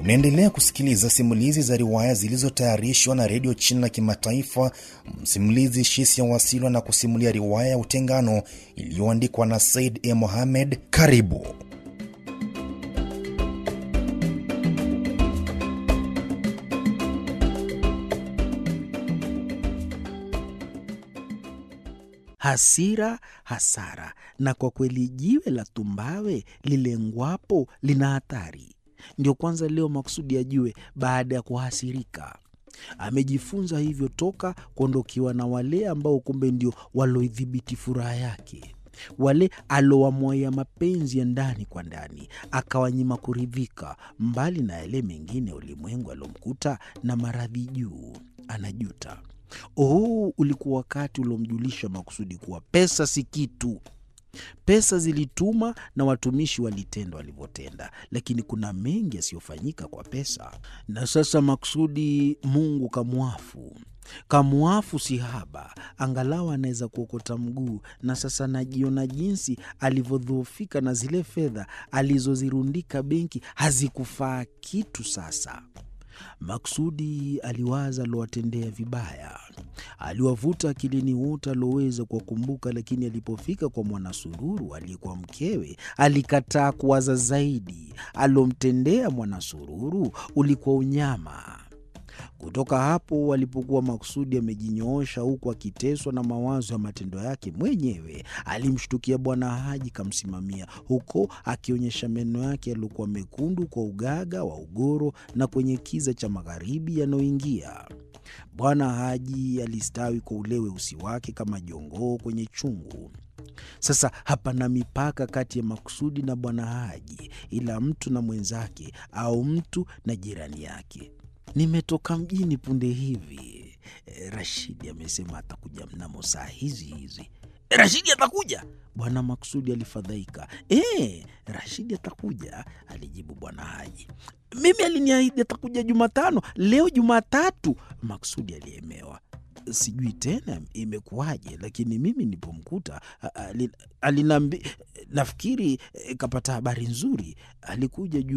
Unaendelea kusikiliza simulizi za riwaya zilizotayarishwa na redio China Kimataifa. Msimulizi Shisia Wasilwa na kusimulia riwaya ya Utengano iliyoandikwa na Said E. Mohamed. Karibu. Hasira hasara, na kwa kweli jiwe la tumbawe lilengwapo lina hatari. Ndio kwanza leo makusudi ajue baada ya kuhasirika. Amejifunza hivyo toka kuondokiwa na wale ambao kumbe ndio waloidhibiti furaha yake, wale alowamwaia mapenzi ya ndani kwa ndani, akawanyima kuridhika, mbali na yale mengine ya ulimwengu alomkuta na maradhi juu. Anajuta. Huu ulikuwa wakati uliomjulisha makusudi kuwa pesa si kitu. Pesa zilituma na watumishi walitenda walivyotenda, lakini kuna mengi yasiyofanyika kwa pesa. Na sasa makusudi Mungu kamwafu, kamwafu si haba, angalau anaweza kuokota mguu. Na sasa najiona jinsi alivyodhoofika, na zile fedha alizozirundika benki hazikufaa kitu sasa. Maksudi aliwaza aliowatendea vibaya, aliwavuta akilini wote alioweza kuwakumbuka, lakini alipofika kwa Mwanasururu aliyekuwa mkewe, alikataa kuwaza zaidi. Aliomtendea Mwanasururu ulikuwa unyama. Kutoka hapo alipokuwa Maksudi amejinyoosha huku akiteswa na mawazo ya matendo yake mwenyewe, alimshtukia Bwana Haji kamsimamia huko, akionyesha meno yake yaliyokuwa mekundu kwa ugaga wa ugoro na kwenye kiza cha magharibi yanayoingia. Bwana Haji alistawi kwa ule weusi wake kama jongoo kwenye chungu. Sasa hapana mipaka kati ya Maksudi na Bwana Haji, ila mtu na mwenzake au mtu na jirani yake. Nimetoka mjini punde hivi. Rashidi amesema atakuja mnamo saa hizi hizi. Rashidi atakuja? Bwana Maksudi alifadhaika. E, Rashidi atakuja, alijibu Bwana Haji. Mimi aliniahidi atakuja Jumatano, leo Jumatatu. Maksudi aliemewa. Sijui tena imekuwaje, lakini mimi nilipomkuta alinambi, nafikiri kapata habari nzuri. Alikuja juu